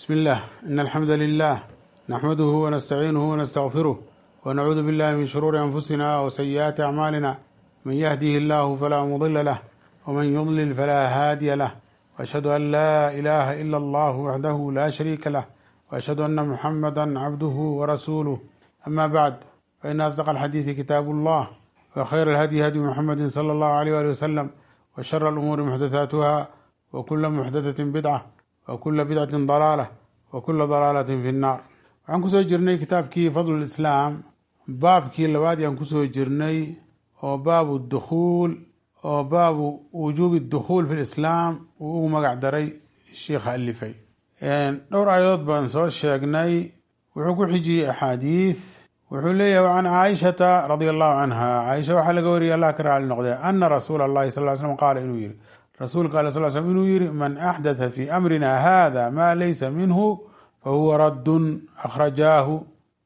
بسم الله إن الحمد لله نحمده ونستعينه ونستغفره ونعوذ بالله من شرور أنفسنا وسيئات أعمالنا من يهده الله فلا مضل له ومن يضلل فلا هادي له وأشهد أن لا إله إلا الله وحده لا شريك له وأشهد أن محمدا عبده ورسوله أما بعد فإن أصدق الحديث كتاب الله وخير الهدي هدي محمد صلى الله عليه وآله وسلم وشر الأمور محدثاتها وكل محدثة بدعة وكل بدعة ضلالة وكل ضلالة في النار waxaan kusoo jirnay kitaabkii fadl islaam baabkii labaad yaan kusoo jirnay oo baabu dukhuul oo baabu wujuubi dukhuul fi lislaam uu ugu magac daray sheikha alifay dhowr aayadood baan soo sheegnay wuxuu ku xijiyey axaadiis wuxuu leeyahay can caaishata radia allahu canha caaisha waxaa laga wariyay allah ka raali noqdee ana rasuula allahi sal ly slam qaala inuu yihi rasuulka ale sal slm inuu yihi man axdatha fi amrina hada ma laysa minhu fahuwa raddun akhrajaahu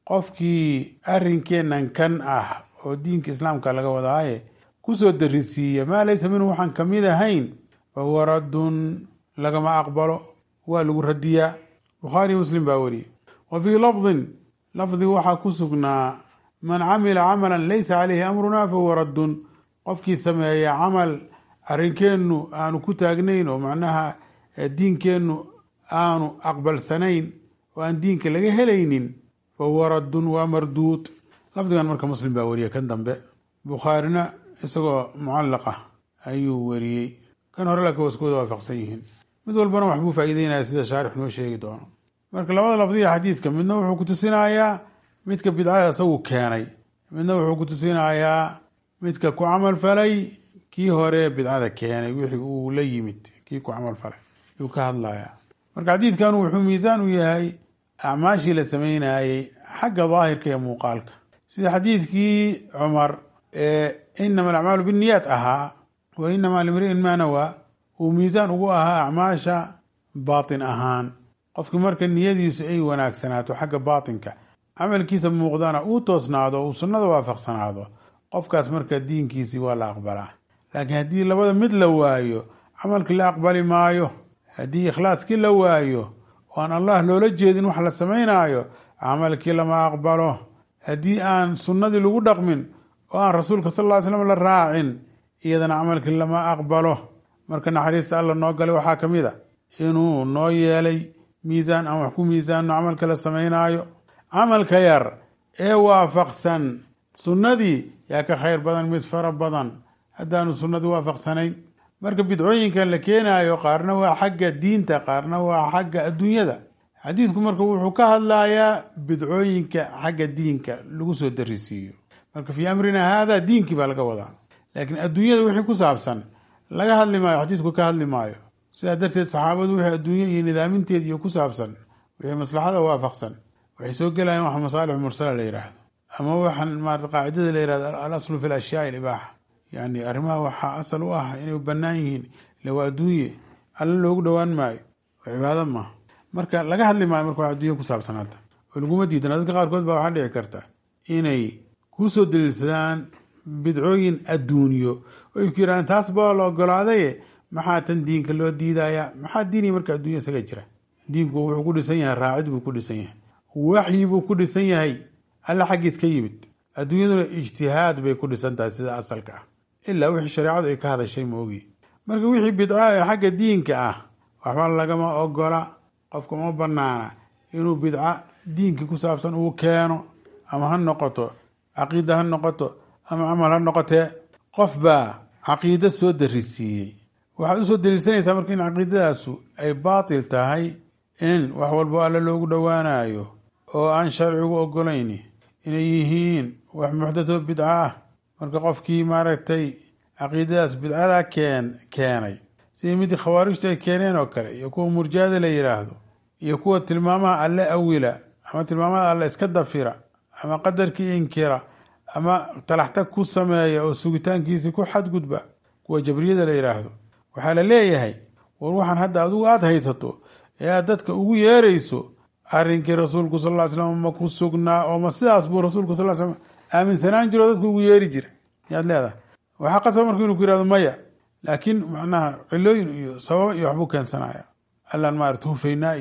qofkii arinkeenan kan ah oo diinka islaamka laga wadaaye kusoo darisiiya maa laysa minhu waxaan kamid ahayn fahuwa raddun lagama aqbalo waa lagu radiyaa bukhaari muslim baa wariyey wa fii lafdin lafdi waxaa ku sugnaa man camila camalan laysa caleyhi amruna fahuwa raddun qofkii sameeya camal arinkeennu aanu ku taagnayn oo macnaha diinkeennu aanu aqbalsanayn oo aan diinka laga helaynin fahuwa raddun waa marduud lafdigan marka muslim baa wariyey kan dambe bukhaarina isagoo mucallaq ah ayuu wariyey kan hore laakiin waskuwada waafaqsan yihiin mid walbana waxbuu faa'iideynaya sida shaarix noo sheegi doono marka labada lafdiga xadiidka midna wuxuu ku tusinayaa midka bidcada isagu keenay midna wuxuu ku tusinayaa midka ku camal falay kii hore bidcada keenay wixii uu la yimid kii ku camal falay yuu ka hadlayaa marka xadiidkan wuxuu miisaan u yahay acmaashii la sameynayey xagga daahirka iyo muuqaalka sida xadiidkii cumar ee inama alacmaalu binniyaat ahaa wa inamaa limri'in maa nawaa uu miisaan ugu ahaa acmaasha baatin ahaan qofkii marka niyadiisu ay wanaagsanaato xagga baatinka camalkiisa muuqdana uu toosnaado uu sunnada waafaqsanaado qofkaas marka diinkiisii waa la aqbalaa laakiin haddii labada mid la waayo camalkii la aqbali maayo haddii ikhlaaskii la waayo oo aan allah loola jeedin wax la samaynaayo camalkii lama aqbalo haddii aan sunnadii lagu dhaqmin oo aan rasuulka sal ly slam la raacin iyadana camalkii lama aqbalo marka naxariista alla noo galay waxaa ka mid a inuu noo yeelay miisaan aan wax ku miisaanno camalka la samaynaayo camalka yar ee waafaqsan sunnadii yaa ka khayr badan mid fara badan haddaanu sunnadii waafaqsanayn marka bidcooyinkan la keenaayo qaarna waa xagga diinta qaarna waa xagga adduunyada xadiidku marka wuxuu ka hadlayaa bidcooyinka xagga diinka lagu soo darisiiyo marka fii amrina haada diinkii baa laga wadaa laakiin adduunyada wixii ku saabsan laga hadli maayo xadiidku ka hadli maayo sidaa darteed saxaabadu wixii adduunye iyo nidaaminteed iyo ku saabsan wixii maslaxada waafaqsan waxay soo gelayaan wax masaalix mursala la yidhaahdo ama waxaan maarata qaacidada la yihahdo al aslu fi lashyaai libaaxa yani arrimaha waxaa asal u ah inay bannaan yihiin ila waa adduunye alla loogu dhowaan maayo oo cibaado maaha marka laga hadli maayo marka wax adduunya ku saabsanaata oo laguma diidana dadka qaarkood baa waxaa dhici karta inay kusoo daliilsadaan bidcooyin adduunyo oy ku yidhahdaan taas baa la ogolaadaye maxaa tan diinka loo diidayaa maxaa diiniya marka adduunya isaga jira diinku wuxuu ku dhisan yahay raacid buu ku dhisan yahay waxyi buu ku dhisan yahay alla xaggiis ka yimid adduunyaduna ijtihaad bay ku dhisan tahay sida asalka ah ilaa wixii shareecadu ay ka hadashay moogi marka wixii bidca ee xagga diinka ah waxba lagama ogola qofka uma banaana inuu bidca diinkii ku saabsan uu keeno ama ha noqoto caqiida ha noqoto ama camal ha noqotee qof baa caqiido soo darisiiyey waxaad usoo daliilsanaysaa marka in caqiidadaasu ay baatil tahay in wax walbo alle loogu dhowaanayo oo aan sharcigu ogolayn inay yihiin wax muxdatho bidco ah marka qofkii maaragtay caqiidadaas bidcada keen keenay sidii midii khawaarijta ay keeneen oo kale iyo kuwa murjada la yidhaahdo iyo kuwa tilmaamaha alle awila ama tilmaamaha alle iska dafira ama qadarkii inkira ama talaxtag ku sameeya oo sugitaankiisii ku xadgudba kuwa jabriyada la yidhaahdo waxaa la leeyahay war waxaan hadda adigu aada haysato ee aad dadka ugu yeerayso arrinkii rasuulku sal ly slam ma ku sugnaa oo ma sidaas buu rasuulku sal slam aaminsanaan jiro dadku ugu yeeri jira yaad leedahay waxaa qasaba marka inuu ku yihahdo maya laakiin macnaha cilooyin iyo sababa iyo waxbuu keensanaya allaan maarata hufaynaa iyo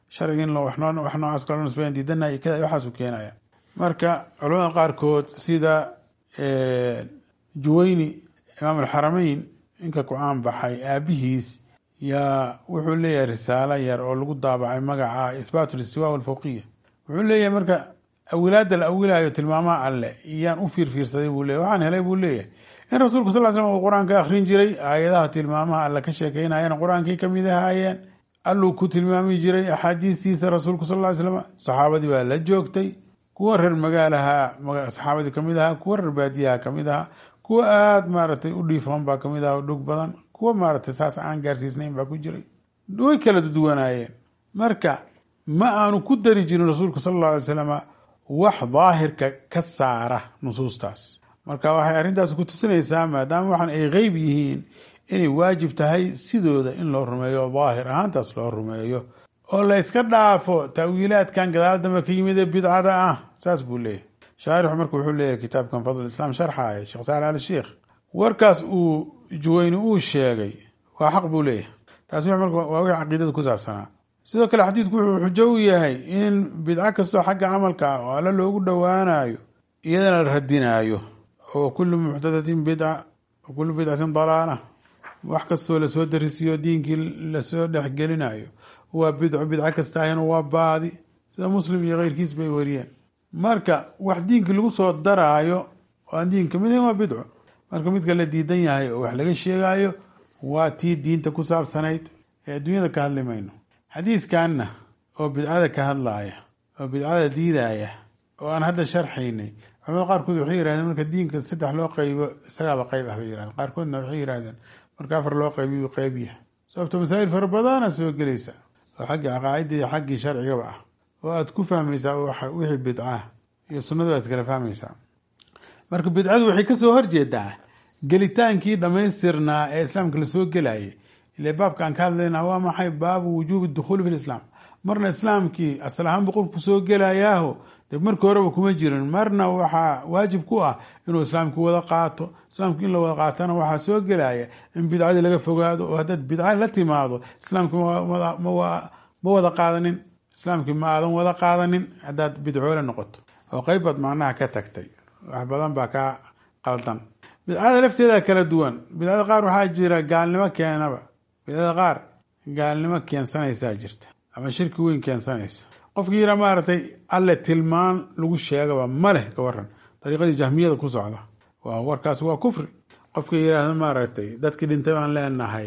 sharciga in wax noocaas kalo nisbeyn diidanay kada waxaasu keenaya marka culamada qaarkood sida juwayni imaam alxarameyn ninka ku-aan baxay aabihiis yaa wuxuu leeyahay risaalo yar oo lagu daabacay magaca ihbaat listiwa walfawqiya wuxuu leeyahay marka awilaada la awilayo tilmaamaha alle iyaan u fiirfiirsaday buu leeyahy waxaan helay buu leeyahay in rasuulku sal slam uu qur-aanka akhrin jiray aayadaha tilmaamaha alle ka sheekeynayana qur-aankay kamid ahaayeen alluu ku tilmaami jiray axaadiistiisa rasuulku sal ly slam saxaabadii baa la joogtay kuwa reer magaalaha saxaabadii kamid ahaa kuwa reer baadiyaha kamid ahaa kuwa aada maaragtay u dhiifoon baa kamid aha dhug badan kuwa maaragtay saas aan gaarsiisnayn baa ku jiray way kala duwanaayeen marka ma aanu ku dari jirin rasuulku sal alla alay slama wax daahirka ka saara nusuustaas marka waxay arrintaas ku tusinaysaa maadaama waxaan ay qeyb yihiin inay waajib tahay sidooda in loo rumeeyo daahir ahaantaas loo rumeeyo oo la yska dhaafo taawiilaadkan gadaal dambe ka yimid ee bidcada ah saas buu leeyahy shaarixu marka wuxuu leeyahy kitaabkan fadl islaam sharxaaya sheekh saal al sheikh warkaas uu juweyni uu sheegay waa xaq buu leeyahay taasi waa wixii caqiidada ku saabsanaa sidoo kale xadiidku wuxuu xujo u yahay in bidco kastoo xagga camalka ah oo alle loogu dhowaanayo iyadana la radinaayo oo kullu muxdadatin bidca wa kullu bidcatin dalaala wax kastoo lasoo darisiyo diinkii lasoo dhexgelinayo waa bidco bidco kasta ahina waa baadi sida muslim iyo keyrkiis bay wariyeen marka wax diinkii lagu soo daraayo oo aan diin kamid ahayn waa bidco marka midka la diidan yahay oo wax laga sheegayo waa tii diinta ku saabsanayd ee adduunyada ka hadli mayno xadiidkanna oo bidcada ka hadlaaya oo bidcada diidaya oo aan hadda sharxaynay culamada qaarkood waxay yihahdeen marka diinka saddex loo qeybo isagaaba qeyb ah bay yihahdeen qaarkoodna waxay yihahdeen marka afar loo qeybiyu qeyb yahay sababto masaa'il fara badana soo gelaysa oo xaggii caqaaidda iyo xaggii sharcigaba ah oo aada ku fahmaysaa wixii bidcah iyo sunnadu aad kala fahmaysaa marka bidcadu waxay kasoo horjeedaa gelitaankii dhammaystirnaa ee islaamka lasoo gelayay ile baabka aan ka hadlayna waa maxay baabu wujuubi dukhuuli fi lislaam marna islaamkii asal ahaan buu qofku soo gelayaaho de markii horeba kuma jirin marna waxaa waajib ku ah inuu islaamki wada qaato islaamki in la wada qaatana waxaa soo gelaya in bidcadii laga fogaado oo haddaad bidca la timaado islaamki ma wada qaadanin islaamkii ma aadan wada qaadanin haddaad bidcoole noqoto oo qeyb baad macnaha ka tagtay wax badan baa kaa qaldan bidcada lafteeda kala duwan bidcada qaar waxaa jira gaalnimo keenaba bidcada qaar gaalnimo keensanaysaa jirta ama shirki weyn keensanaysa qofkii yiraa maaragtay alle tilmaan lagu sheegaba ma leh ka waran dariiqadii jahmiyada ku socda waa warkaas waa kufri qofkii yidhaahda maaragtay dadkii dhintay baan leenahay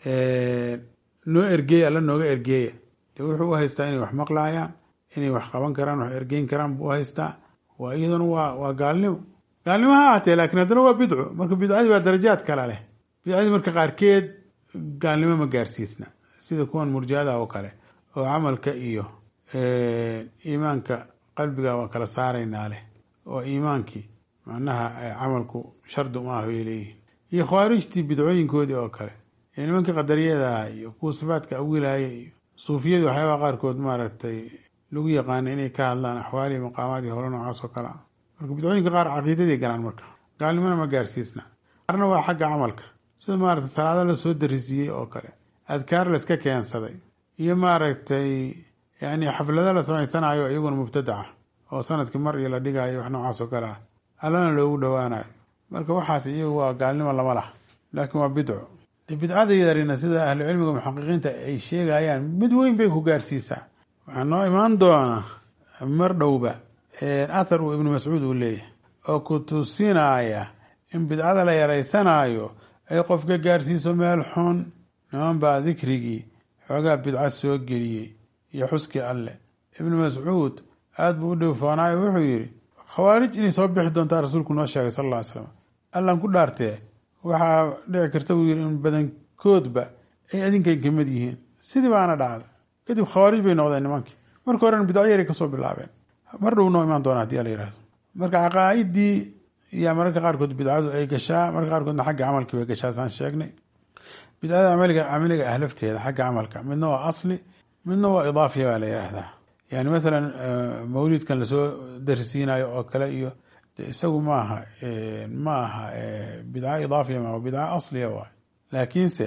noo ergeeya alla nooga ergeeya de wuxuu u haystaa inay wax maqlaayaan inay wax qaban karaan wax ergeyn karaan buu u haystaa waa iyaduna waa waa gaalnimo gaalnimo ha ahatee laakiin haddana waa bidco marka bidcadii waa darajaad kale leh bidcadii marka qaarkeed gaalnimo ma gaarsiisna sida kuwan murjada oo kale oo camalka iyo iimaanka qalbiga waa kala saaraynaa leh oo iimaankii macnaha camalku shardi uma ah bay leeyihin iyo khawaarijtii bidcooyinkoodii oo kale iyo nimankii qadariyadaha iyo kuwa sifaadka awilaaya iyo suufiyadii waxyaabaha qaarkood maaragtay lagu yaqaana inay ka hadlaan axwaali maqaamaad iyo holo noocaas oo kale ah marka bidcooyinka qaar caqiidadii galaan marka gaalnimona ma gaarsiisna qaarna waa xagga camalka sida maaragtay salaado lasoo darisiiyey oo kale adkaar layska keensaday iyo maaragtay yani xaflado la samaysanayo iyaguna mubtadaca oo sanadkii mar iyo la dhigayo wax noocaas oo kale ah allana loogu dhowaanayo marka waxaas iyagu waa gaalnimo lama lah laakiin waa bidco bidcada yarina sida ahlu cilmiga muxaqiqiinta ay sheegayaan mid weyn bay ku gaarsiisaa waxaa noo imaan doona mar dhowba athar uu ibnu mascuud uu leeyahay oo ku tusinaya in bidcada la yaraysanaayo ay qofka gaarsiiso meel xun niman baa dikrigii xoogaa bidca soo geliyey iyo xuskii alleh ibnu mascuud aada buu u dhowfoonaayo wuxuu yidhi khawaarij inay soo bixi doontaa rasuulku noo sheegay sal alla ly slam allan ku dhaartee waxaa dhici karta buu yidhi in badankoodba ay adinkay kamid yihiin sidii baana dhacda kadib khawaarij bay noqdeen nimankii marka horena bidco yaray kasoo bilaabeen mar dhow noo imaan doona hadii ala yihahdo marka caqaa'idii yaa mararka qaarkood bidcadu ay gashaa mararka qaarkoodna xagga camalkii bay gashaa saan sheegnay bidcada camaliga camaliga ah lafteeda xagga camalka midna waa asli midna waa idaafiya baa la yidhaahdaa yani masalan mawlidkan lasoo darisiinayo oo kale iyo isagu maaha ma aha bidca idaafiya ma bidca asliya waay laakiinse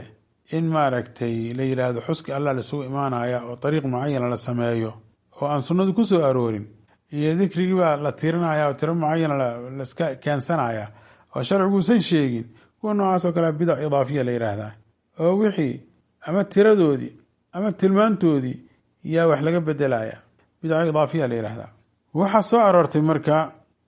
in maaragtay la yidhaahdo xuski allah laisugu imaanaya oo dariiq mucayana la sameeyo oo aan sunnadu ku soo aroorin iyo dikrigii baa la tirinaya oo tiro mucayana laiska keensanaya oo sharciguusan sheegin kuwa noocaas oo kale bidac idaafiya la yidhaahdaa oo wixii ama tiradoodii ama tilmaantoodii yaa wax laga bedelaya bidac idaafiya la yidhaahdaa waxaa soo aroortay marka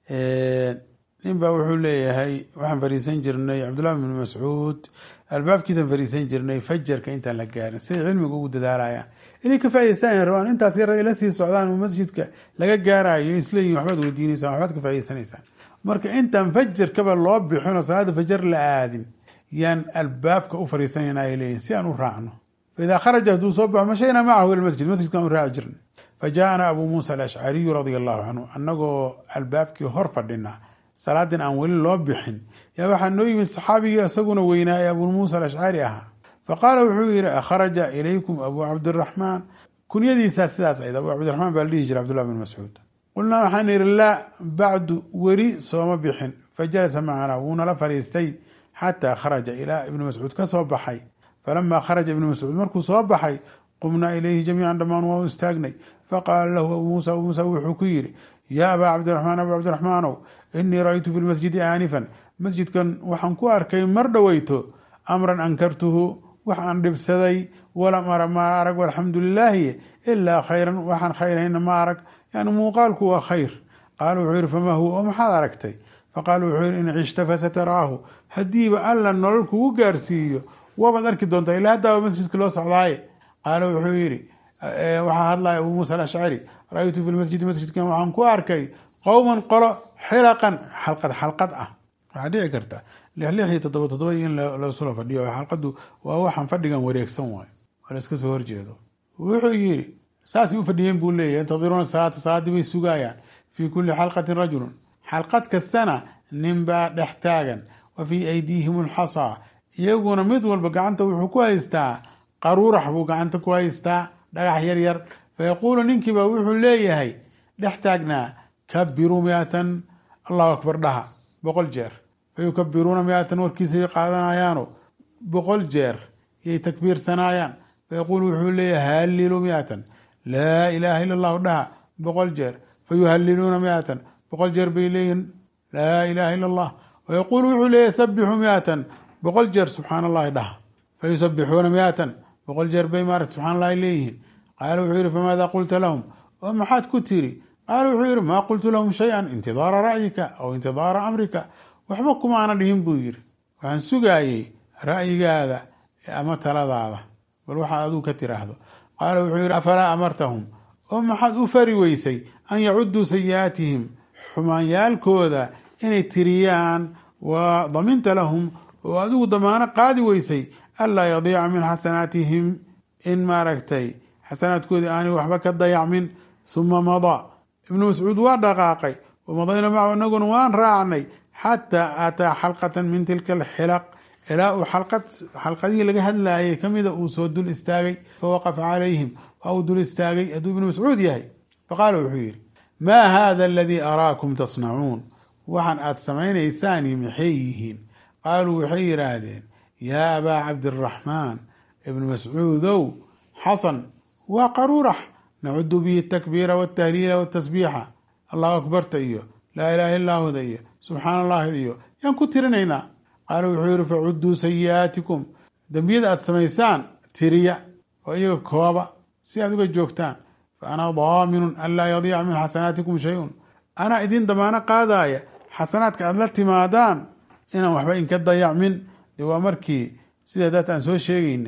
nin baa wuxuu leeyahay waxaan fariisan jirnay cabdullahi bn mascuud albaabkiisan fariisan jirnay fajarka intaan la gaarin siday cilmiga ugu dadaalayaan inay ka faa'idaystaan rabaan intaas yar ila sii socdaan oo masjidka laga gaarayo isleeyihin waxbaad weydiinaysaan waxbaad ka faa'idaysanaysaan marka intaan fajarkaba loo bixin oo salaada fajar la aadin yaan albaabka u fariisanayna ay leeyihin si aan u raacno faidaa kharaja hadduu soo baxo mashaynaa macahu ila masjid masjidkaan u raaci jirnay fa jaaana abuu muusa alashcariyu radia allahu canhu annagoo albaabkii hor fadhina salaadin aan weli loo bixin yaa waxaa noo yimid saxaabigii isaguna weynaa ee abuu muusa alashcari ahaa fa qaala wuxuu yihi akhraja ilaykum abuu cabdiraxmaan kunyadiisaa sidaas ayd abuu cabdiraxmaan baa la dhihi jira cabdullah bin mascuud qulnaa waxaan ihi laa bacdu weli sooma bixin fa jalasa macanaa wuunala fadhiistay xataa kharaja ilaa ibnu mascuud ka soo baxay falamaa kharaja ibnu mascuud markuu soo baxay qumnaa ilayhi jamiican dhammaan waa u istaagnay faqaala lahu abuu muusa abuu muusa wuxuu ku yidhi yaa abaa cabdiraxmaan abuu cabdiraxmaanow inii ra-ytu fi lmasjidi aanifan masjidkan waxaan ku arkay mar dhoweyto amran ankartuhu wax aan dhibsaday walam ara ma arag walxamdu lilaahi ilaa khayran waxaan khayrhayna ma arag yani muuqaalku waa khayr qaala wuxuu yihi famaa huwa oo maxaad aragtay faqaala wuxuu yihi in cishta fasataraahu haddiiba alla nolol kugu gaarsiiyo waabaad arki doontaa ilaa haddaaba masjidka loo socdaaye qaala wuxuu yihi waxaa hadlaya abuu muusa alashcari ra-ytu fi lmasjidi masjidkan waxaan ku arkay qowman qolo xilaqan xalqad xalqad ah waxaa dhici karta lix lix iyo toddoba toddoba in lasula fadhiyo xalqadu waa waxaan fadhigan wareegsan waayo oo la iska soo horjeedo wuxuu yidhi saasay u fadhiyeen buu leeyahy yantadiruuna salaata salaaddii bay sugayaan fii kulli xalqatin rajulun xalqad kastana ninbaa dhex taagan wa fii aydiihim alxasaa iyaguna mid walba gacanta wuxuu ku haystaa qaruurax buu gacanta ku haystaa dhagax yar yar fayaquulu ninkiiba wuxuu leeyahay dhex taagnaa kabiruu miatan allahu akbar dhaha boqol jeer fayukabiruuna miatan warkiisay qaadanayaano boqol jeer yay takbiirsanaayaan fayaquulu wuxuu leeyahay hallilu miatan laa ilaaha ila allahu dhaha boqol jeer fayuhaliluuna miatan boqol jeer bay leeyihin laa ilaaha ila allah wayaquulu wuxuu leeyahay sabixuu miatan boqol jeer subxaan allahi dhaha fayusabixuuna miatan boqol jeer bay maarata subxaan allahi leeyihiin qaala wuxuu yihi famaada qulta lahum oo maxaad ku tiri qaala wuxuu yihi maa qultu lahum shay-an intidaara ra'yika aw intidaara amrika waxba kumaana dhihin buu yidhi waxaan sugaayey ra'yigaada ama taladaada bal waxaad adigu ka tiraahdo qaala wuxuu yihi afalaa amartahum oo maxaad u fari weysay an yacudduu sayi'aatihim xumaanyaalkooda inay tiriyaan wa daminta lahum oo adigu damaano qaadi weysay anlaa yadiica min xasanaatihim in maaragtay xasanaadkoodii aanay waxba ka dayacmin huma madaa ibnu mascuud waa dhaqaaqay wamadayna macahu inaguna waan raacnay xataa aataa xalqatan min tilka alxilaq ilaa uu xalqad xalqadihii laga hadlaayay kamida uu soo dul istaagay fawaqafa calayhim waa uu dul istaagay hadduu ibnu mascuud yahay faqaala wuxuu yidhi maa hada aladii araakum tasnacuun waxaan aada samaynaysaani maxay yihiin qaaluu waxay yidhaahdeen yaa abaa cabdiraxmaan ibnu mascuudow xasan waa qaruurax nacudu bihi atakbiira waltahliila waltasbiixa allahu akbarta iyo laa ilaha illaahuda iyo subxaana allahi iyo yaan ku tirinaynaa qaala wuxuu yihi facudduu sayi'aatikum dembiyada aada samaysaan tiriya oo iyaga kooba si aad uga joogtaan fa ana daaminun an laa yadiica min xasanaatikum shay-un anaa idin damaano qaadaya xasanaadka aada la timaadaan inaan waxba inka dayacmin de waa markii sida daat aan soo sheegaynay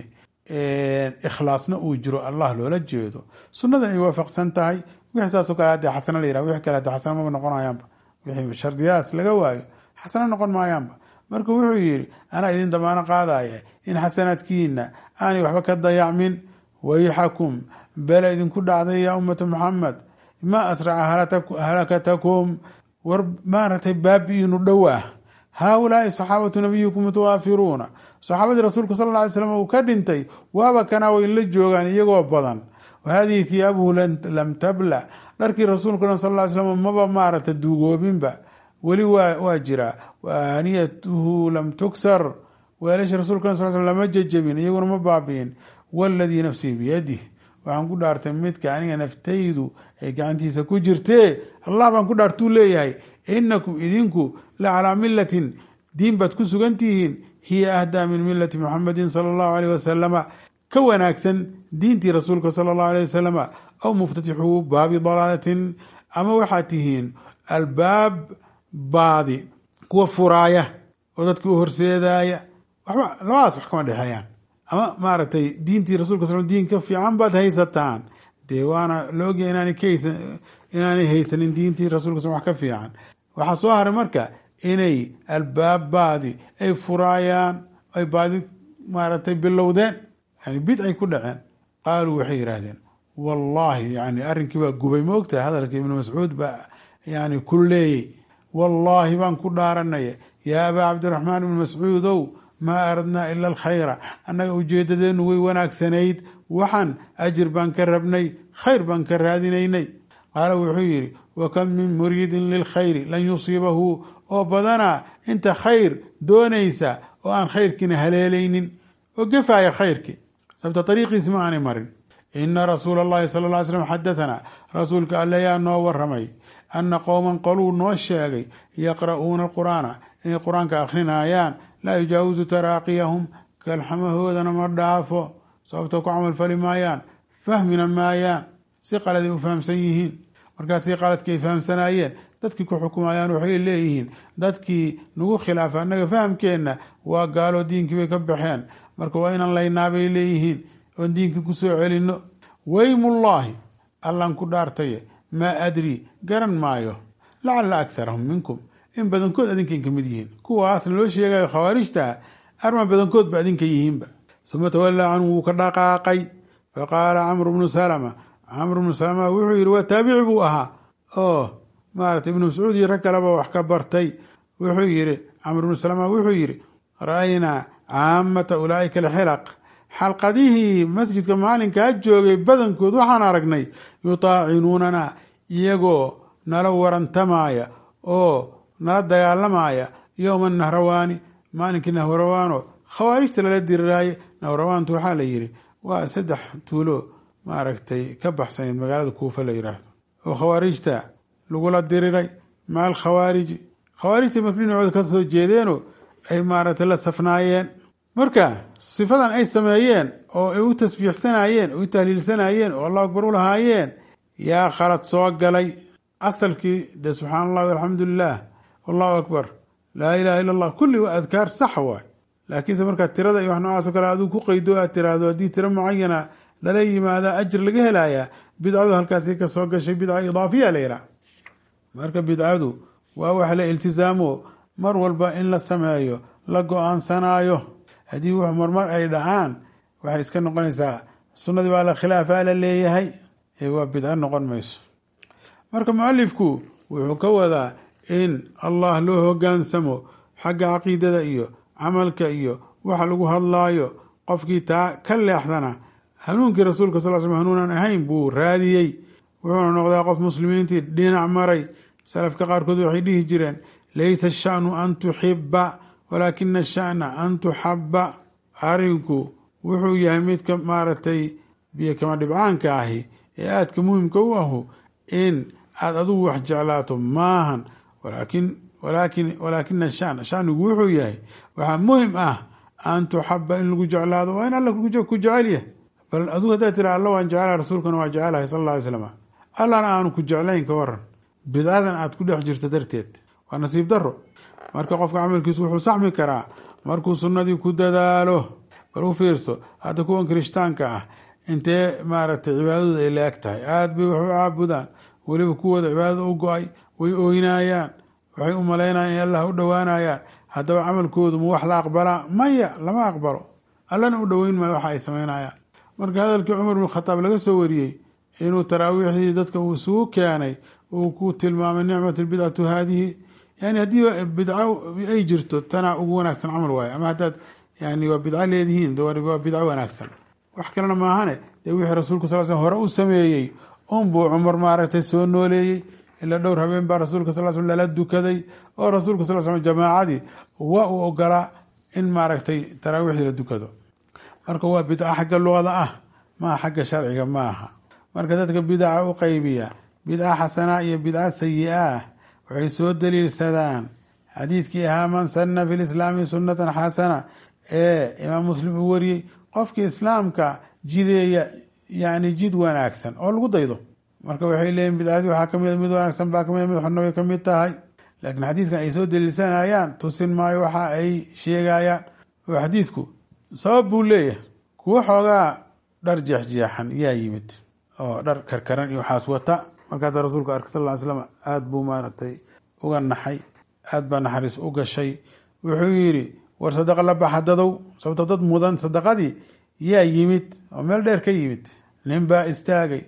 ikhlaasna uu jiro allah loola jeedo sunnadan ay waafaqsan tahay wixii saasoo kale hadee xasano la yirah wixii kale hadee xasano maba noqonayaanba wixii shardiyahaas laga waayo xasano noqon maayaanba marka wuxuu yidhi anaa idin damaano qaadaya in xasanaadkiina aanay waxba ka dayacmin wayxakum bela idinku dhacday yaa ummata muxamed ma asraca halakatakum war maaragtay baabi-inu dhow ah haaulaai saxaabatu nabiyikum mutawaafiruuna saxaabadii rasuulka sal lla ly slam uu ka dhintay waaba kanaa way la joogaan iyagoo badan wahadihi thiyaabuhu lam tabla dharkii rasuulka sal ly slam maba maaragta duugoobinba weli waa jiraa wa aaniyatuhu lam tuksar weelasha rasuulka sal sl lama jejebin iyaguna ma baabi'in waladii nafsii biyadih waxaan ku dhaartay midka aniga naftaydu ay gacantiisa ku jirtee allah baan ku dhaartuu leeyahay inakum idinku la calaa milatin diin baad ku sugan tihiin hiya ahdaa min milati muxamedin sala allahu aleyh wasalama ka wanaagsan diintii rasuulka sala allahu aleyh wasalama aw muftatixuu baabi dalaalatin ama waxaad tihiin albaab baadi kuwa furaaya oo dadkii u horseedaaya waxba labadaas wax kama dhexeeyaan ama maaragtay diintii rasulka sal diin ka fiican baad haysataan dee waana la ogyahay inaanay ka haysan inaanay haysanin diintii rasulka sal wax ka fiican waxaa soo haray marka inay albaab baadi ay furaayaan ay baadi maaragtay bilowdeen yani bidcay ku dhaceen qaaluu waxay yidhaahdeen wallahi yani arrinkii baa gubay ma ogtahay hadalka ibnu mascuud baa yani ku leeyey wallaahi baan ku dhaaranaya yaa abaa cabdiraxmaan ibni mascuudow maa aradnaa ila alkhayra annaga ujeedadeenu way wanaagsanayd waxaan ajir baan ka rabnay khayr baan ka raadinaynay qaala wuxuu yidhi wakam min muriidin lilkhayri lan yusiibahu oo badanaa inta khayr doonaysa oo aan khayrkiina haleelaynin oo gefaaya khayrkii sababta ariiqiisi ma aanay marin ina rasuula allahi sala lla ly slam xadatanaa rasuulka alle yaa noo waramay ana qowman qoluu noo sheegay yaqra'uuna alqur'aana inay qur-aanka akhrinayaan laa yujaawisu taraaqiyahum kalxamahoodana ma dhaafo sababto ku camal fali maayaan fahmina maayaan si qaladay u fahamsan yihiin markaasii qaladkii ay fahamsanaayeen dadkii ku xukumayaan waxay leeyihiin dadkii nagu khilaafa annaga fahamkeenna waa gaalo diinkii bay ka baxeen marka waa inaan laynaa bay leeyihiin oon diinkii ku soo celinno weymullaahi allan ku dhaartaye maa adrii garan maayo lacala akharahum minkum in badankood adinkan ka mid yihiin kuwaasna loo sheegayo khawaarijta arma badankood ba adinka yihiinba uma tawallaa canhu wuu ka dhaqaaqay faqaala camru bnu salama camru bnu salama wuxuu yidhi waa taabici buu ahaa oo maarata ibnu mascuud iyo rag kaleba wax ka bartay wuxuu yidhi camr bnu salama wuxuu yidhi ra'aynaa caamata ulaa'ika alxilaq xalqadihii masjidka maalinkaa joogay badankood waxaan aragnay yutaacinuunana iyagoo nala warantamaya oo nala dagaalamaya yowma nahrawaani maalinkii nahrawaano khawaarijta lala diriraaye nahrawaantu waxaa la yidhi waa saddex tuulo maaragtay ka baxsaneed magaalada kuufa la yidhaahdo oo khawaarijta lagula diriray maca alkhawaariji khawaarijta marka dhinacooda ka soo jeedeenoo ay maaragtay la safnaayeen marka sifadan ay sameeyeen oo ay u tasbiixsanayeen oo u tahliilsanayeen oo allahu akbar u lahaayeen yaa khalad soo galay asalkii de subxaana allah alxamdu lilah allahu akbar laa ilaha illa allah kulli waa adkaar sax waay laakiinse markaa tirada iyo wax noocaas o kale aduu ku qaydo aad tiraahdo haddii tiro mucayana lala yimaada ajir laga helayaa bidcadu halkaasi ka soo gashay bidca idaafiya la yihaha marka bidcadu waa wax la iltisaamo mar walba in la sameeyo la go-aansanaayo haddii wax marmar ay dhacaan waxay iska noqonaysaa sunnadii baa la khilaafaa la leeyahay ee waa bidco noqon mayso marka mualifku wuxuu ka wadaa in allah loo hogaansamo xagga caqiidada iyo camalka iyo waxa lagu hadlaayo qofkii taa ka leexdana hanuunkii rasuulka sal sl hanuunan ahayn buu raadiyey wuxuuna noqdaa qof muslimiintii dhinac maray salafka qaarkood waxay dhihi jireen laysa ashanu an tuxiba walaakina ashana an tuxaba arinku wuxuu yahay midka maaragtay biyo kama dhibcaanka ahi ee aadka muhimka u ahu in aada adugu wax jeclaato maahan walaakin walaakin walaakina shan shanigu wuxuu yahay waxaa muhim ah an tuxaba in lagu jeclaado waa in alla ku jecel yahay bal adugu haddaad tira alla waan jecelahay rasuulkana waa jecelahay sal alla ly slam allana aanu ku jeclayn ka waran bidcadan aad ku dhex jirto darteed waa nasiib daro marka qofka camalkiisu wuxuu saxmi karaa markuu sunnadii ku dadaalo bal u fiirso hadda kuwan kirishtaanka ah intee maaragtay cibaadadu ay la eg tahay aada bay wax u caabudaan weliba kuwooda cibaadada u go-ay way ooynaayaan waxay u malaynayaan in allah u dhowaanayaan haddaba camalkoodu ma wax la aqbalaa maya lama aqbalo allana u dhoweyn maayo waxa ay samaynayaan marka hadalkii cumar bin khataab laga soo wariyey inuu taraawiixdii dadka uu isugu keenay uu ku tilmaamay nicmat lbidcatu haadihi yani haddii bidco ay jirto tanaa ugu wanaagsan camal waaye ama haddaad yani waa bidco leedihiin waa bidco wanaagsan wax kalena maahane dee wixii rasuulka sal sl hore u sameeyey unbuu cumar maaragtay soo nooleeyey ilaa dhowr habeen baa rasuulka sal sl lala dukaday oo rasuulka sal sl jamaacadii waa uu ogolaa in maaragtay taraawiixdii la dukado marka waa bidco xagga luqada ah maaha xagga sharciga maaha marka dadka bidaca u qaybiya bidca xasana iyo bidca sayi-ah waxay soo daliilsadaan xadiidkii ahaa man sanna fi lislaami sunnatan xasana ee imaam muslim uu wariyey qofkii islaamka jideeya yani jid wanaagsan oo lagu daydo marka waxay leeyihin bidcadii waxaa kamid mid wanaagsan baa kamid mid xunna way kamid tahay laakiin xadiidkan ay soo daliilsanayaan tusin maayo waxa ay sheegayaan oo xadiidku sabab buu leeyahay kuwo xoogaa dhar jeexjeexan yaa yimid oo dhar karkaran iyo waxaas wata markaasaa rasuulku arkay sal ly slam aada buu maaragtay uga naxay aada baa naxariis u gashay wuxuu yidhi war sadaqa la baxa dadow sababto dad mudan sadaqadii yaa yimid oo meel dheer ka yimid nin baa istaagay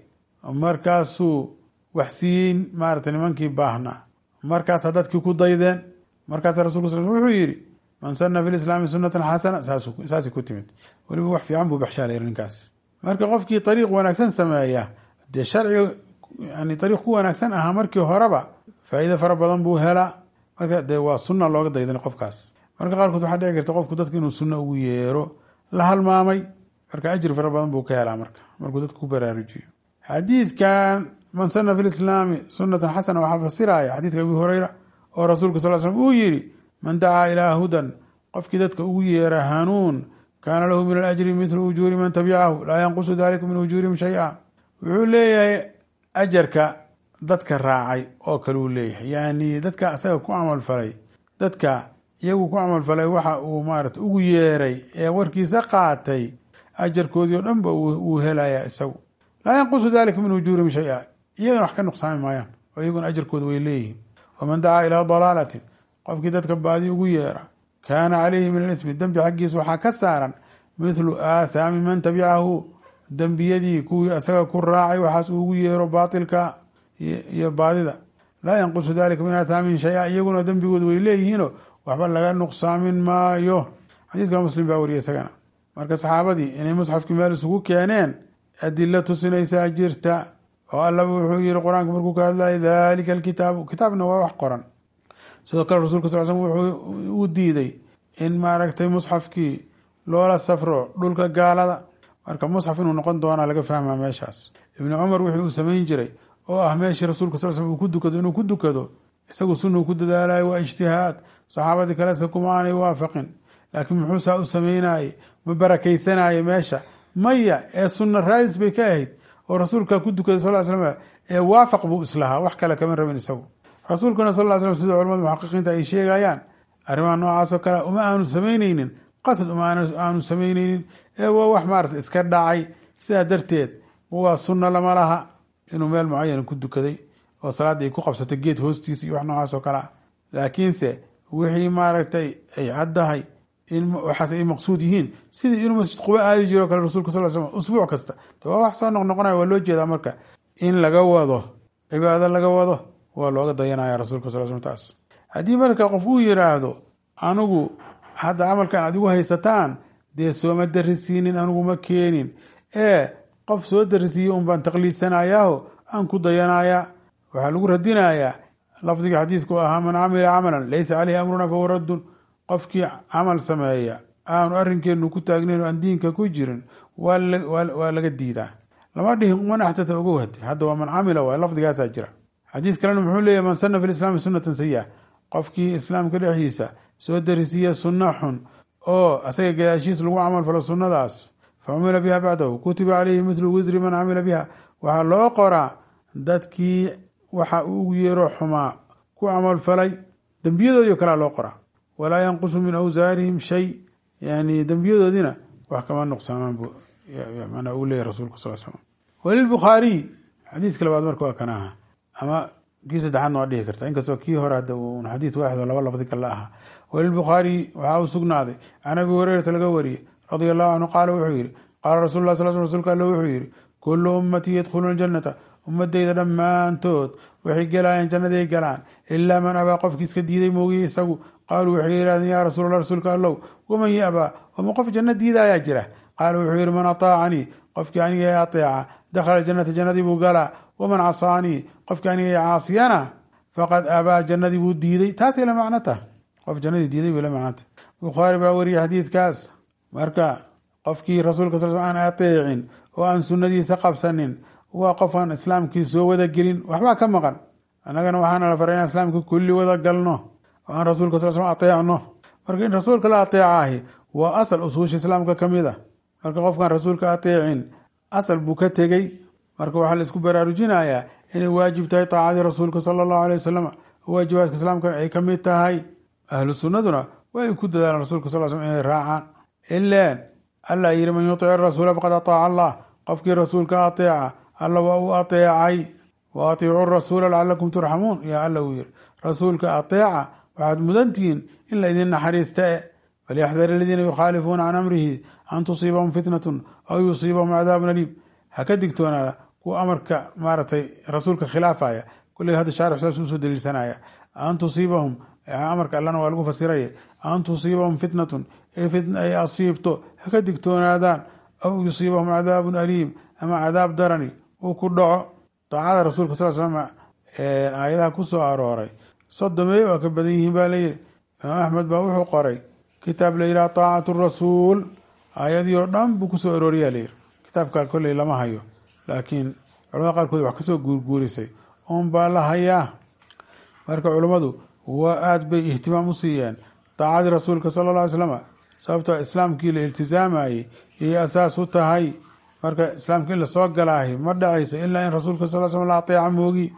markaasuu wax siiyey maaragtay nimankii baahnaa markaasaa dadkii ku daydeen markaasaa rasulka sal wuxuu yidhi man sana fi lislaami sunatan xasana saasay ku timid weliba wax fiican buu baxshaalay ninkaas marka qofkii ariiq wanaagsan sameeya dee sharciga yani ariiq ku wanaagsan ahaa markii horeba faa'iide fara badan buu helaa marka dee waa sunna looga daydan qofkaas marka qaarkood waxaa dhici karta qofku dadka inuu sunno ugu yeero la halmaamay marka ajri fara badan buu ka helaa marka markuu dadka ku baraarujiyo xadiidkan man sana fi lislaami sunatan xasana waxaa fasiraya xadiidka abi hureyra oo rasuulka sal slm uu yihi man dacaa ilaa hudan qofkii dadka ugu yeera hanuun kaana lahu min alajri mithlu ujuuri man tabicahu laa yanqusu dalika min ujuurihim shay-a wuxuu leeyahay ajarka dadka raacay oo kale uu leeyahay yani dadka asaga ku camalfalay dadka iyagu ku camalfalay waxa uu maarata ugu yeeray ee warkiisa qaatay ajarkoodii o dhan ba uu helaya isagu laa yanqusu dalika min ujuurihim shay-a iyagana wax ka nuqsaami maayaan oo iyaguna ajarkooda way leeyihiin waman dacaa ilaa dalaalatin qofkii dadka baadi ugu yeera kaana calayhi min alismi dembi xaggiisa waxaa ka saaran mithlu aathaami man tabicahu dembiyadii kuwii asaga ku raacay waxaas uu ugu yeero baatilka iyo baadida laa yanqusu dalika min aathaamihim shay-a iyaguna dembigooda way leeyihiinoo waxba laga nuqsaamin maayo xadiiska muslim baa wariya isagana marka saxaabadii inay musxafkii meel isugu keeneen adilo tusinaysaa jirta oo allaba wuxuu yihi qur-aanka markuu ka hadlaya dalika alkitaabu kitaabna waa wax qoran sidoo kale rasulka sal slm wuxuu u diiday in maaragtay musxafkii loola safro dhulka gaalada marka musxaf inuu noqon doonaa laga fahmaa meeshaas ibni cumar wixii uu samayn jiray oo ah meeshii rasuulka sal slm uu ku dukado inuu ku dukado isagu sunuu ku dadaalayo waa ijtihaad saxaabadii kalese kuma aanay waafaqin laakiin muxuu saa u sameynayey ma barakaysanaayo meesha maya ee sunna raadis bay ka ahayd oo rasuulka ku dukaday sal slam ee waafaq buu islahaa wax kale kama rabin isagu rasuulkuna sal slam sida culamada muxaqiqiinta ay sheegayaan arrimaha noocaas oo kale uma aanu samaynaynin qasad uma aanu samaynaynin ee waa wax maarata iska dhacay sidaa darteed waa sunna lama laha inuu meel mucayan ku dukaday oo salaadda ay ku qabsatay geed hoostiisa iyo wax noocaas oo kale ah laakiinse wixii maaragtay ay caddahay in waxaas ay maqsuud yihiin sidii inuu masjid quba aadi jiro o kale rasulka sal slam usbuuc kasta de waa wax soo noqnoqonaya waa loo jeedaa marka in laga wado cibaado laga wado waa looga dayanaya rasuulka sal slam taas haddii marka qof uu yiraahdo anigu hadda camalkan aad igu haysataan dee sooma darisiinin anigu ma keenin ee qof soo darisiiye un baan taqliidsanayaaho aan ku dayanaya waxaa lagu radinayaa lafdiga xadiisku ahaa man camila camalan laysa caleyhi amruna fahuwa raddun qofkii camal sameeya aanu arrinkeenu ku taagnayn o aan diinka ku jirin waa laga diidaa lama dhihin man axdata ogow hade hadda waa man camila waay lafdigaasaa jira xadiis kalena muxuu leeyahy man sana fi lislaami sunatan sayi-a qofkii islaamka dhexdiisa soo darisiiya sunno xun oo asaga gadaashiis lagu camal falo sunnadaas fa cumila biha bacdahu kutiba caleyhi mithlu wisri man camila biha waxaa loo qoraa dadkii waxa uu ugu yeero xumaa ku camal falay dembiyadoodii o kalea loo qoraa walaa yanqusu min awsaarihim shay yani dembiyadoodina wax kama nuqsaamaan bu manaa uu leeyahy rasulka sal slam walilbukhaariy xadiidka labaad marka waa kan aha ama kii saddexaadna waa dhihi karta inkastoo kii hore hadda un xadiis waaxid oo laba lafdi kale aha walilbukhaariy waxaa uu sugnaaday can abi hureyrata laga wariyey radia allahu canhu qaala wuxuu yihi qaala rasul lah sal rsulka alle wuxuu yihi kullu ummatii yadkhuluuna aljanata ummadeyda dhammaantood waxay gelaayeen jannaday galaan ilaa man abaa qofkii iska diiday moogiye isagu qaaluu waxay yidhahdeen yaa rasuul allah rasuulka allow waman yabaa oma qof janno diida ayaa jira qaala wuxuu yihi man ataacanii qofkii aniga ateeca dakhala jannata jannadii buu galaa waman casaanii qofkii aniga caasiyana faqad abaa jannadii buu diiday taasay la macno tah qof jannadii diiday bay la macnota bukhaari baa wariyey xadiidkaas marka qofkii rasuulka sal aan ateecin oo aan sunnadiisa qabsanin waa qof aan islaamkii soo wada gelin waxbaa ka maqan annagana waxaana la faray inaan islaamka kulli wada galno oo aan rasuulka sal sl ateecno marka in rasuulka la ateecahi waa asal usuusha islaamka ka mid a marka qofkaan rasuulka ateecin asal buu ka tegey marka waxaa la isku baraarujinayaa inay waajib tahay taacadii rasuulka sala allahu alay wasalam waajibaadka islaamka ay ka mid tahay ahlu sunnaduna waa ay ku dadaalaan rasulka sal slam inay raacaan ilaan alla yidhi man yutic rasuula faqad ataaca allah qofkii rasuulka ateeca alla waa uu ateecay wa atiicu rasuula lacalakum turxamuun yaa alla uu yidhi rasuulka ateeca waxaad mudantihiin in la idin naxariista e falyaxdar aladiina yukhaalifuuna can amrihi an tusiibahum fitnatun aw yusiibahum cadaabun aliim ha ka digtoonaada kuwa amarka maaragtay rasuulka khilaafaya kulliga hadda shaarix saas usoo daliilsanaya an tusiibahum amarka allana waa lagu fasiraya an tusiibahum fitnatun ay asiibto ha ka digtoonaadaan aw yusiibahum cadaabun aliim ama cadaab darani uu ku dhaco daacada rasuulka sal slam aayadaha ku soo arooray sodomey waa ka badan yihiin baa layidhi imaam axmed baa wuxuu qoray kitaab la yidhaha taacatu rasuul aayadii oo dhan buu kusoo arooriyaa layidhi kitaabkaa kolley lama hayo laakiin culamada qaarkood wax kasoo guurguurisay un baa la hayaa marka culummadu waa aada bay ihtimaam u siiyeen daacadii rasuulka sala alla ly slama sababtoo islaamkii la iltizaamayey iyay asaas u tahay marka islaamka in lasoo galaahi ma dhacayso ilaa in rasuulka sal slam la ateeca moogi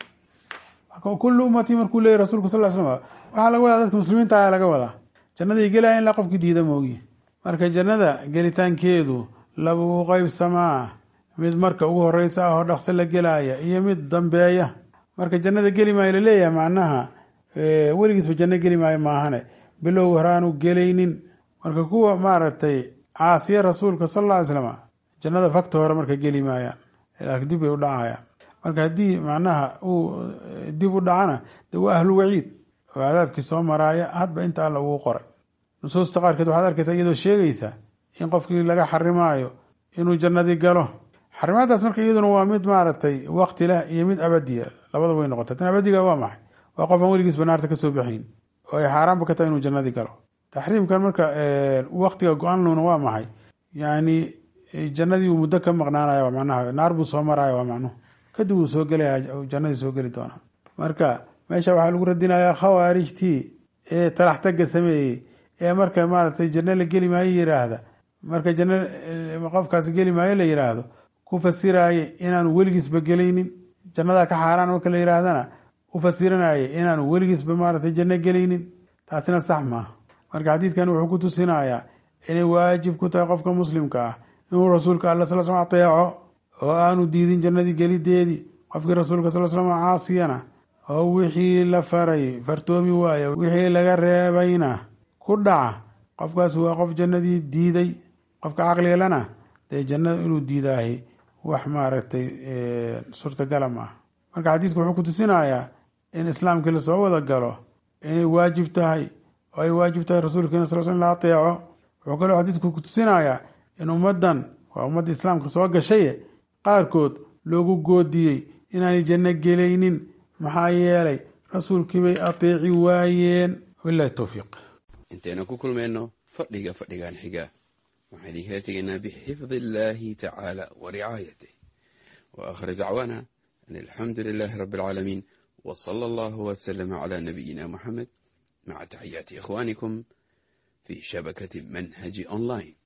kullu ummatii markuu leeyay rasulka sal slam waxaa laga wadaa dadka muslimiinta ayaa laga wadaa jannaday gelaya ilaa qofkii diida moogi marka jannada gelitaankeedu laba u qeybsamaa mid marka ugu horeysa ah oo dhaqso la gelaya iyo mid dambeeya marka jannada geli maayo laleeyahay macnaha weligiisba janno geli maayo maahane bilow horaanu gelaynin marka kuwa maaragtay caasiya rasuulka sal alla ly slama jannada fakta hore marka geli maayaan laakiin dib bay u dhacayaan marka haddii macnaha uu dib u dhacana de waa ahlu waciid oo cadaabkii soo maraaya hadba inta alla ugu qoray nusuusta qaarkeed waxaad arkaysa iyadoo sheegaysa in qofkii laga xarimaayo inuu jannadii galo xarimaadaas marka iyaduna waa mid maaragtay wakti leh iyo mid abadiya labada way noqota tan abadiga waa maxay waa qofaan weligiisba naarta kasoo baxayn oo ay xaaraanba ka tahay inuu jannadii galo taxriimkan marka waktiga go-aanluna waa maxay yani jannadii uu muddo ka maqnaanaya macnaha naar buu soo maraya waa macnuhu kadib uu soo gelaya jannadii soo geli doonaa marka meesha waxaa lagu radinayaa khawaarijtii ee talax taga sameeyey ee marka maaragtay janno la geli maayo yiraahda marka janno qofkaas geli maayo la yiraahdo ku fasiraaye inaanu weligiisba gelaynin jannadaa ka xaaraan marka la yiraahdana u fasiranaaye inaanu weligiisba maaragtay janno gelaynin taasina sax maaha marka xadiidkan wuxuu ku tusinayaa inay waajib ku tahay qofka muslimka ah inuu rasuulka alla sal slam ateeco oo aanu diidin jannadii gelideedii qofkii rasuulka sal slam caasiyana oo wixii la faray fartoomi waaya wixii laga reebayna ku dhaca qofkaas waa qof jannadii diiday qofka caqligalana dee jannada inuu diidaahi wax maaragtay suurtagala maaha marka xadiidku wuxuu ku tusinayaa in islaamkii lasoo wada galo inay waajib tahay oo ay waajib tahay rasuulkeena sal sl in la ateeco wuxuu kaloo xadiidku ku tusinayaa in ummaddan waa ummadda islaamka soo gashaye qaarkood loogu goodiyey inaanay janno gelaynin maxaa yeelay rasuulkii bay ateeci waayeen wabilahi towfiiq intaynu ku kulmayno fadhiga fadhigan xiga waxaan idinkala tegaynaa bixifdi illaahi tacaala wa ricaayatih wa aakhir dacwaana an alxamdu lilaahi rabbi alcaalamiin wa sala allahu wasalama calaa nabiyina muxamed maca taxiyaati ikhwaanikum fii shabakati manhaji online